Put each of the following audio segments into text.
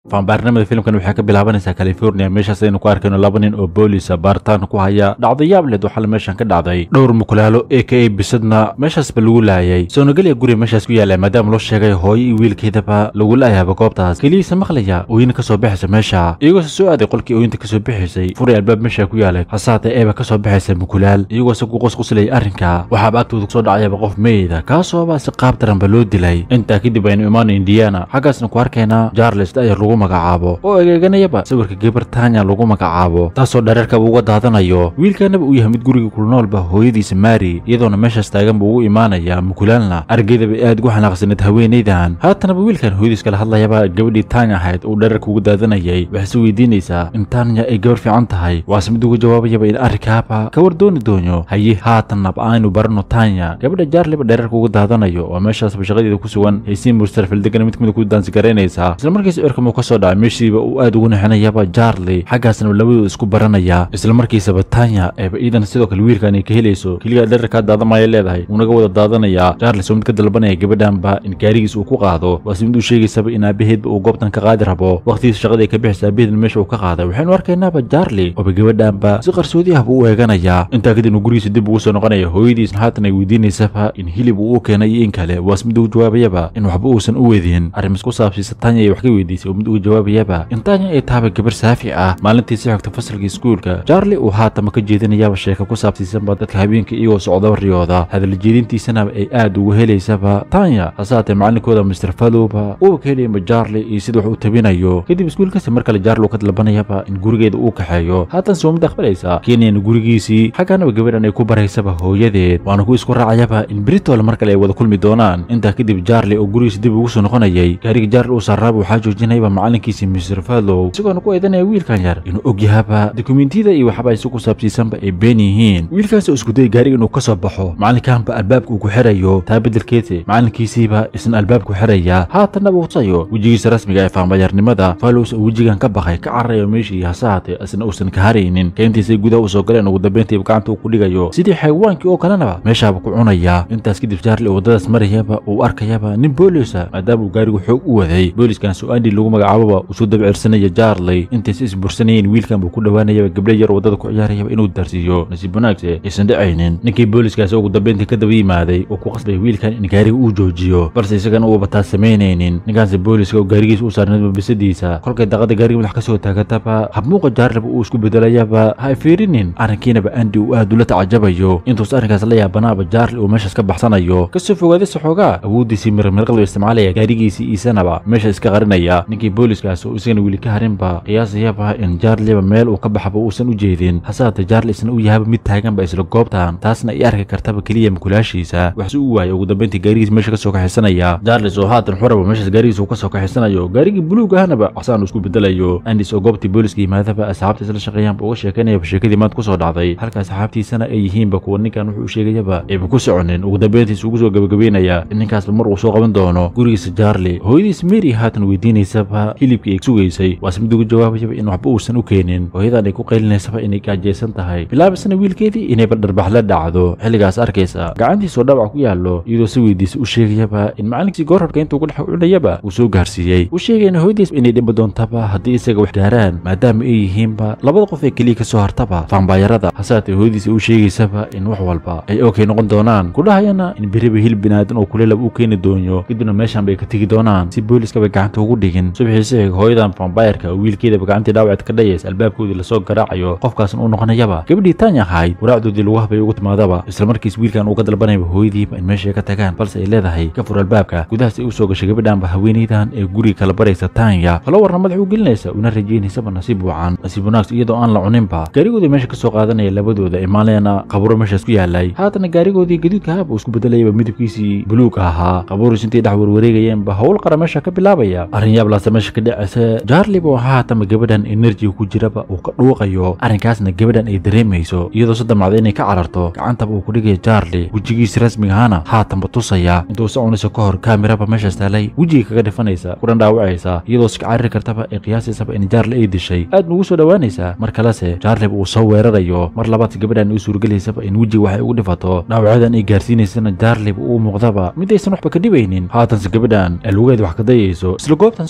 faanbaarnimada filimkan waxay ka bilaabanaysaa california meeshaas aynu ku arkayno laba nin oo boolisa baaritaan ku haya dhacdo yaab leh waxaa meeshan ka dhacday dhowr mukulaalo a k a bisadna meeshaasba lagu laayay soonagelya guriga meeshaas ku yaala maadaama loo sheegay hooyo iyo wiilkeedaba lagu laayaaba goobtaas keliyiisa maqlaya ooyina kasoo baxaysa meesha iyagoose soo aaday qolkii ooyinta kasoo bixaysay furay albaab meesha ku yaalay hasaatee eeba kasoo baxaysa mukulaal iyagoose ku qosqoslaya arrinka waxaaba agtooda kusoo dhacayaba qof meyda kaasooba si qaab daranba loo dilay intaa kadib aynu imaano indiana xaggaasna ku arkaynaa jarles dayar lagu magacaabo oo egeeganayaba sawirka gebar tanya lagu magacaabo taasoo dhareerkaba uga daadanayo wiilkanaba uu yahay mid guriga kulnoolba hooyadiisa maari iyadoona meeshaas taaganba ugu imaanaya mukulaalna argeydaba aad ugu xanaaqsaneed haweenaydan haatanaba wiilkan hooyadiis kala hadlayaba gabadhii tanya ahayd uu dhareerka ugu daadanayay waxayse weydiinaysaa in tanya ay gabar fiican tahay waase mid ugu jawaabayaba in arrinkaaba ka war dooni doonyo haye haatanab aynu barano tanya gabadha jaarliba dhareerka ugu daadanayo waa meeshaasba shaqadeeda ku sugan haysiin murstarfildegana mid kamid ku daansigaraynaysaa islamarkiisa erkam uu kasoo dhacay meeshiiba uu aad ugu nixinayaba jarli xaggaasna labadooda isku baranaya islamarkiisaba tanya eeba iidan sidoo kale wiilkan ay ka helayso keliya dherarkaa daadamaya leedahay uunaga wada daadanayaa jarlis oo mid ka dalbanaya gabadhanba in gaarigiis uu ku qaado waase mid uu sheegaysaba in aabaheedba uu goobtan ka qaadi rabo waqtigiisa shaqada ay ka bixaysa aabaheedna meesha uu ka qaaday waxaynu arkaynaaba jarli ooba gabadhanba si qarsoodi ahba u eeganaya intaa kadib uu gurigiisa dib ugu soo noqonaya hooyadiisna haatan ay weydiinaysaba in hilib uu u keenay iyo in kale waase mid ugu jawaabayaba in waxba uusan u weedin arrimas ku saabsiisa tanya ay wax ka weydiisay oo mid ugu jawaabayaba in tanya ay taaba gabar saafi ah maalintii si xogta fasalka iskuulka jarli uu haatama ka jeedinayaaba sheeka ku saabsiisanba dadka habeenka iyagoo socdaba riyooda hadal jeedintiisanaba ay aad ugu helaysaba tanya hasaatee macalinkooda mister falowba uuba ka helayaba jarli iyo sida wax uu tabinayo kadib iskuulkasi mar kale jarli uu ka dalbanayaba in gurigeeda uu kaxeeyo haatan soo mid aqbalaysa keenayana gurigiisii xaggaanaba gabadhan ay ku baraysaba hooyadeed waana ku isku raacayaba in britol mar kale ay wada kulmi doonaan intaa kadib jarli oo gurigiisa dib ugu soo noqonayay gaariga jarli uu saaraaba waxaa joojinayaba macalinkiisii mister fallow isagoona ku eedanaya wiilkan yar inuu og yahaba dukumentiyada iyo waxba isu ku saabsiisanba ay been yihiin wiilkaas oo isku dayay gaariga inuu ka soo baxo macalinkaanba albaabka uu ku xirayo taa beddelkeete macalinkiisiiba isna albaabku xiraya haatanaba husayo wejigiisa rasmiga ee faanbayarnimada fallows oo wejigan ka bakay ka cararayo meeshii hase haatee isna uusan ka haraynin keentiisay gudaha u soo galeen ugu dambeyntiiba gacanta uu ku dhigayo sidii xayawaankii oo kalenaba meeshaaba ku cunaya intaas kadib jarli oo waddadaas marayaba uu arkayaba nin boolisa maadaama uu gaarigu xoog u waday booliskan soo andi lagu magacaababa usuu dabcirsanaya jarli intaysa isbursanayeen wiilkan buu ku dhowaanayaba gabdha yar waddada ku ciyaarayaba inuu darsiiyo nasiib wanaagse aysan dhacaynin ninkii booliskaasi ugu dambeyntii ka daba yimaaday oo ku qasbay wiilkan in gaariga uu joojiyo balse isagana uuba taas samaynaynin ninkaanse booliska oo gaarigiisa u saarnayba bisadiisa kolkay daqada gaariga madax kasoo taagataba habmuuqa jaarliba uu isku bedelayaba ha fiirinin arrinkiinaba andi uu aad ula tacajabayo intuus arrinkaas la yaabanaaba jaarli uu meeshaas ka baxsanayo kasoo fogaadaysa xoogaa awooddiisii mirmirqalba isticmaalaya gaarigiisii iisanaba meesha iska qarinaya ninkii booliskaas oo isagana weli ka harinba qiyaasayaba in jaarliba meel uu ka baxaba uusan u jeedin hasaate jaarli isna u yahaba mid taaganba isla goobtan taasna ay arki kartaba keliya mukulaashiisa waxse u waayay ugu dambeyntii gaarigiis meesha kasoo kaxaysanaya jaarlis oo haatan xuraba meeshaas gaarigiis uu kasoo kaxaysanayo gaarigii buluug ahanaba casaan uu isku bedelayo andis oo goobtii booliska yimaadaba asxaabta isla shaqeeyaanba uga sheekaynayaba sheekadii maanta kusoo dhacday halka asxaabtiisana ay yihiinba kuwa ninkan wuxuu sheegayaba ayba ku soconin ugu dambeyntiis ugu soo gabagabeynaya in ninkaasba mar uu soo qaban doono gurigiisa jaarli hooyadiis mary haatan weydiinaysaba hilibkii ay sugaysay waase mid ugu jawaabayaba in waxba uusan u keenin hooyadan ay ku qaylinaysaba inay gaajaysan tahay bilaabisana wiilkeedii inayba dharbax la dhacdo xilligaas arkaysa gacantiisoo dhabac ku yaallo iyadoo si weydiisa u sheegayaba in macalinkiisii goorhorka intuu ku dhex cunayaba uu soo gaarsiiyey u sheegayna hooyadiis inay dhimba doontaba haddii isaga wax gaaraan maadaama ay yihiinba labada qof ee keliya ka soo hartaba faanbaayarada hasaatee hooyadiis u sheegaysaba in wax walba ay okay noqon doonaan kudhahayana in beriba hilib binaadan oo kulelab uu keeni doonyo kadibna meeshan bay ka tegi doonaan si booliskaba gacanta ugu dhigin subaxiisi xig hooyadan faanbaayarka oo wiilkeedaba gacantii dhaawacd ka dhayaysa albaabkoodii lasoo garaacayo qofkaasna uu noqonayaba gabadhii tanya ahayd waraacdoodii lagu habay ugu timaadaba islamarkiis wiilkan uu ka dalbanayaba hooyadiiba in meeshay ka tagaan balse ay leedahay ka fur albaabka gudahaas ay u soo gashay gabadhanba haweenaydan ee guriga kala baraysa tanya falowarna madax u gelinaysa una rajaynaysaba nasiib wacan nasiib wanaagsa iyadoo aan la cuninba gaarigoodii meesha kasoo qaadanaya labadooda imaanayana qaburo meeshaas ku yaalay haatana gaarigoodii gaduudka ahaba uu isku bedelayaba midabkiisii buluug ahaa qabuuris intay dhex warwareegayeenba howl qara meesha ka bilaabaya arrin yaablaasa meesha ka dhacaysa jaarliba oo haatama gabadhan enerjiga ku jiraba uu ka dhuuqayo arrinkaasna gabadhan ay dareemayso iyadoo se damacda inay ka cararto gacantaba uu ku dhigaya jaarli wejigiisi rasmiga ahana haatanba tusaya intuu soconayso ka hor kaamiraba meeshaas taalay wejiga kaga dhifanaysa kudhan dhaawacaysa iyadoo sika cariri kartaba ee qiyaasaysaba in jaarli ay dishay aad nugu soo dhowaanaysa mar kalese jaarlib uu soo weerarayo mar labaad gabadhan u suurgelaysaba in wejiga waxay ugu dhifato dhaawacadan ay gaarsiinaysana jaarlib uu muuqdaba mid aysan waxba ka dhibaynin haatanse gabadhan ee lugeed wax ka dayayso isla goobtan sidoo kale waxaa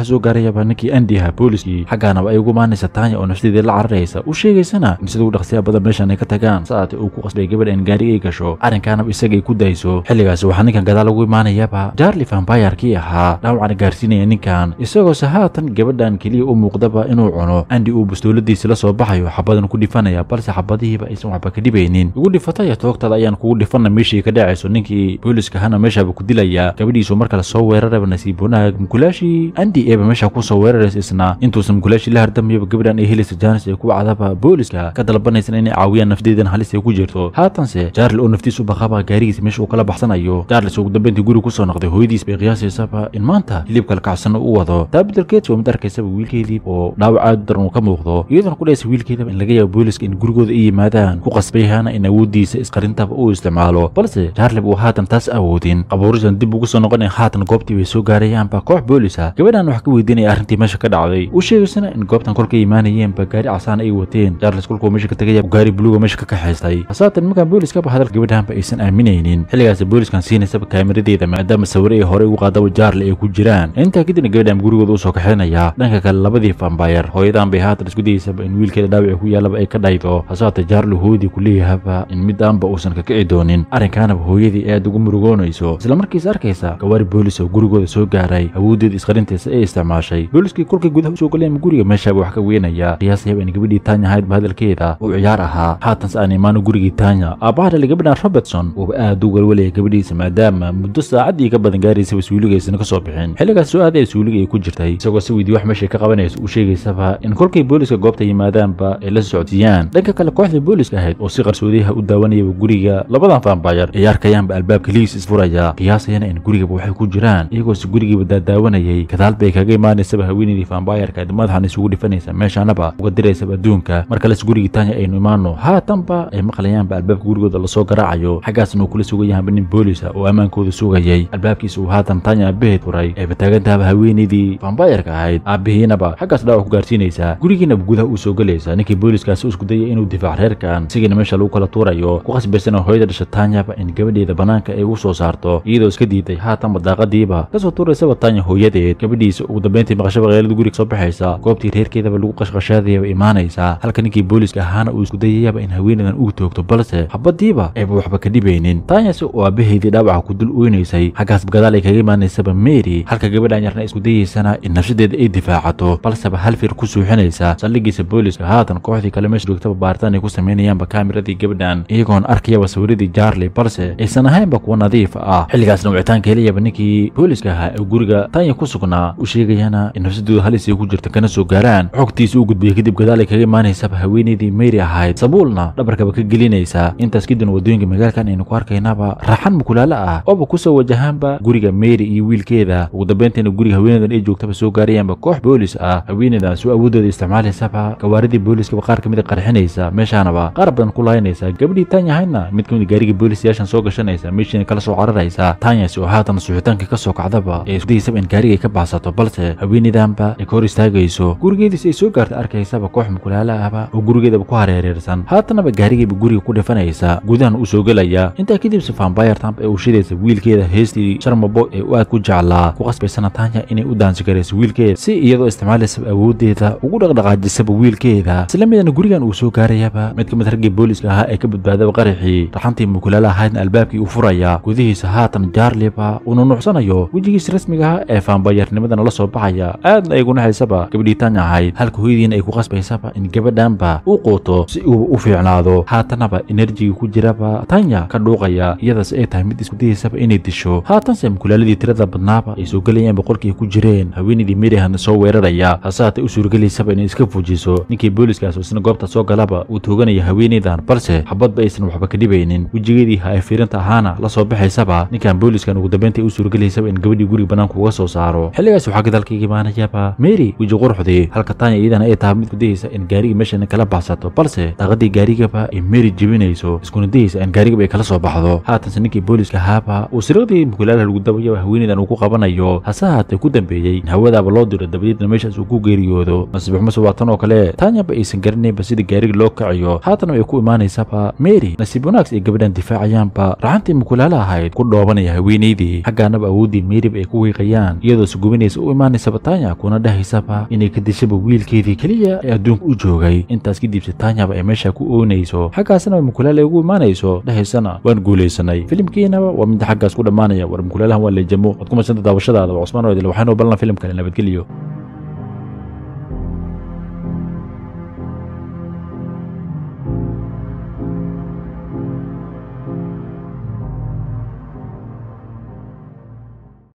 waxaa soo gaarayaba ninkii andi ahaa booliskii xaggaanaba ay ugu maanaysa taanya oo nafsadeedii la cararaysa u sheegaysana in sida u dhaqsiya badan meeshan ay ka tagaan saate uu ku qasbay gabadha in gaariga ay gasho arrinkaanaba isagay ku dayso xilligaasi waxaa ninkan gadaal ugu imaanayaba jarli vambayarkii ahaa dhaawacana gaarsiinaya ninkan isagoose haatan gabadhan keliya u muuqdaba inuu cuno andi uu bastooladiisi la soo baxayo xabadan ku dhifanaya balse xabadihiiba aysan waxba ka dhibaynin igu dhifataya toogtada ayaan kugu dhifana meeshii ka dhacayso ninkii booliska hana meeshaaba ku dilaya gabadhiisu mar kale soo weeraraba nasiib wanaag mukulaashii andi eeba meesha ku soo weeraraysa isna intuusan mukulaashii la hardamayaba gabadhan ay helaysa jaanis ay ku wacdaba booliska ka dalbanaysan inay caawiyaan nafdeedan halis ay ku jirto haatanse jarli oo naftiis u baqaba gaarigiisa meesha uu kala baxsanayo jarlis ugu dambeyntii guri kusoo noqday hooyadiis bay qiyaasaysaba in maanta hilibka lakacsan u wado taa bedelkeed waa mid arkaysaba wiilkeedii oo dhaawac aad u daran uu ka muuqdo iyadoona ku dhaysa wiilkeedaba in laga yaabo booliska in gurigooda ay yimaadaan ku qasbayhana in awooddiisa isqarintaba uu isticmaalo balse jarlib uu haatan taas awoodin qabuurisan dib ugu soo noqonaya haatan goobtii bay soo gaarayaanba koox boolisa gabadhan wax ka weydiinaya arrintii meesha ka dhacday u sheegaysana in goobtan kolka imaanayeenba gaari casaan ay wateen jarlis kolkuu meesha ka tegaya gaari buluuga meesha ka kaxaystay hasaatan markaan booliskaba hadal gabadhanba aysan aaminaynin xilligaas booliskan siinaysaba kaamiradeeda maadaama sawire ay horey ugu qaadaba jaarli ay ku jiraan intaa kadibna gabadhan gurigooda usoo kaxaynaya dhanka kale labadii vambayar hooyadan bay haatan isku dayeysaba in wiilkeeda dhaawici ku yaalaba ay ka dhaydo hasaate jaarli hooyadii ku leeyahaba in midaanba uusan ka kici doonin arrinkaanaba hooyadii aad ugu murugoonayso isla markiis arkaysa gawaari boolis oo gurigooda soo gaaray awooddeeda isqarintaysa ee isticmaashay booliskii kolkay gudaha usoo galeen guriga meeshaaba wax ka weynaya qiyaasayaba in gabadhii taanya ahaydba hadalkeeda uu ciyaar ahaa haatanse aan imaano gurigii taanya aabbaha dhali gabadhan robertson uuba aad u walwalaya gabadhiisa maadaama muddo saacaddii ka badan gaaraysaba suuliga aysan ka soo bixin xilligaas soo aadaya suuliga ay ku jirtay isagoo si weydii wax meeshay ka qabanaysa u sheegaysaba in kolkay booliska goobta yimaadaanba ay la socodsiiyaan dhanka kale kooxdii booliska ahayd oo si qarsoodiyaha u daawanayaba guriga labadan vambayar ay arkayaanba albaabka liis isfuraya qiyaasayana in gurigaba waxay ku jiraan iyagoose gurigiiba daadaawanayay gadaal bay kaga imaanaysaba haweenaydii vambayarka ayd madaxan isugu dhifanaysa meeshaanaba uga diraysaba adduunka mar kales gurigii taanya aynu imaano haatanba ay maqlayaanba albaabka gurigooda lasoo garaacayo xaggaasna uu kula sugayahanba nin boolisa oo ammaankooda sugayay albaabkiisa uu haatan taanya aabaheed furay ayba taagantaaba haweenaydii vambayarka ahayd aabihiinaba xaggaas dhaawac ku gaarsiinaysa gurigiinaba gudaha uu soo gelaysa ninkii booliskaasi isku dayay inuu difaac reerkan sigiina meesha lagu kala tuurayo ku qasbaysana hooyada dhasha taanyaba in gabadheeda banaanka ay u soo saarto iyadoo iska diiday haatanba daaqadiiba kasoo tuuraysaba taanya hooyadeed gabadhiisa ugu dambeyntii maqashaba qeelada guriga soo baxaysa goobtii reerkeedaba lagu qashqashaadayaba imaanaysa halka ninkii booliska ahaana uu isku dayayaba in haweenadan uu toogto balse xabadiiba ayba waxba ka dhibaynin taanyase oo aabaheedii dhaawaca ku dul oynaysay xaggaasba gadaal ay kaga imaanaysaba mary halka gabadhan yarna isku dayaysana in nafsadeeda ay difaacato balseba hal fir ku suuxinaysa saldhigiisa booliska haatan kooxdii kale meesha joogtaba baaritaan ay ku samaynayaanba kaamiradii gabadhan iyagoon arkayaba sawiradii jaarli balse aysan ahaynba kuwa nadiif ah xilligaasna wicitaanka helayaba ninkii booliska ahaa ee guriga taanya ku sugnaa u sheegayana in nafsadooda halis ay ku jirta kana soo gaaraan xogtiisa u gudbiyay kadib gadaal ay kaga imaanaysaba haweenaydii mary ahayd sabuulna dhabarkaba ka gelinaysa intaas kadibna wadooyinka magaalkan aynu ku arkaynaba raaxan mukulaalo ah ooba kusoo wajahaanba guriga mary iyo wiilkeeda ugu dambeyntiina guriga haweenadan ay joogtaba soo gaarayaanba koox boolis ah haweenaydaas oo awoodooda isticmaalaysaba gawaaridii booliskaba qaar kamid a qarxinaysa meeshaanaba qaar badan ku lahaynaysa gabadhii taanya ahaydna mid kamid gaarigii boolisayaashan soo gashanaysa meeshiina kala soo cararaysa taanyasi oo haatan suxitaanka ka soo kacdaba ee iskudaysaba in gaarigay ka baxsato balse haweenaydanba ay ka hor istaagayso gurigeediis ay soo gaarta arkaysaba koox mukulaalo ahba oo gurigeedaba ku hareereersan haatanaba gaarigayba guriga ku dhifanaysa gudahan uu soo gelaya intaa kadibse vambayartamp ee uu shidaysa wiilkeeda heestii sharmabo ee u aad ku jeclaa ku qasbaysana taanya inay u daansi garayso wiilkeeda si iyadoo isticmaalaysaba awooddeeda ugu dhaqdhaqaajisaba wiilkeeda isla midana gurigan uu soo gaarayaba mid ka mid raggii booliska ahaa ee ka badbaadaba qaraxii raxantii mukulaala ahaydna albaabkii uu furaya gudihiisa haatan jaarliba uu nunuucsanayo wejigiisa rasmiga ah ee vaambayarnimadana la soo baxaya aadna ay gunaxaysaba gabadhii taanya ahayd halka hooyadiina ay ku qasbaysaba in gabadhanba uu quuto si uu u fiicnaado haatanaba enerjiga ku jiraba tanya ka dhuuqaya iyadaas ay tahay mid isku dayaysaba inay disho haatanse mukulaaladii tirada badnaaba ay soo gelayaan boqolkii ay ku jireen haweenaydii merihana soo weeraraya hase haatay u suurgelaysaba inay iska fujiso ninkii booliskaas oo isna goobta soo galaba uu tooganaya haweenaydan balse xabadba aysan waxba ka dhibaynin wejigeedii ha ay fiirinta ahaana la soo baxaysaba ninkan booliskan ugu dambeynta u suurgelaysaba in gabadhii guriga banaanka uga soo saaro xilligaas waxaa gadaalkaiga imaanayaba mary weji quruxdii halka taanya iyadana ay tahay mid ku dayaysa in gaarigii meeshana kala baxsato balse daaqadii gaarigaba ay mary jebinayso iskuna dayaysa in gaarigaba ay kala soo baxdo haatanse ninkii booliska ahaaba uu siriqdii mukulaalaha lagu dabayaba haweenaydan uu ku qabanayo hase haatee ku dambeeyey in hawadaaba loo diro dabadeedna meeshaas uu ku geeriyoodo nasiibxumase waa tan oo kale taanyaba aysan garanaynba sida gaariga loo kaciyo haatana ay ku imaanaysaba mary nasiib wanaags ay gabadhan difaacayaanba raxantii mukulaala ahayd ku dhoobanaya haweenaydii xaggaanaba awooddii maryba ay ku wiiqayaan iyadoo sugubinaysa u imaanaysaba tanya kuna dhahaysaba inay ka dishaba wiilkeedii keliya ee adduunka u joogay intaas kadibse tanyaba ay meesha ku oonayso xaggaasna mukulaal ay ugu imaanayso dhahaysana waan guulaysanay filimkiinaba waa midda xaggaas ku dhammaanaya war mukulaalahan waa leejamo waad ku madsanta daawashadaada waa cusmaan oodil waxaanoo ballan filim kale nabadgelyo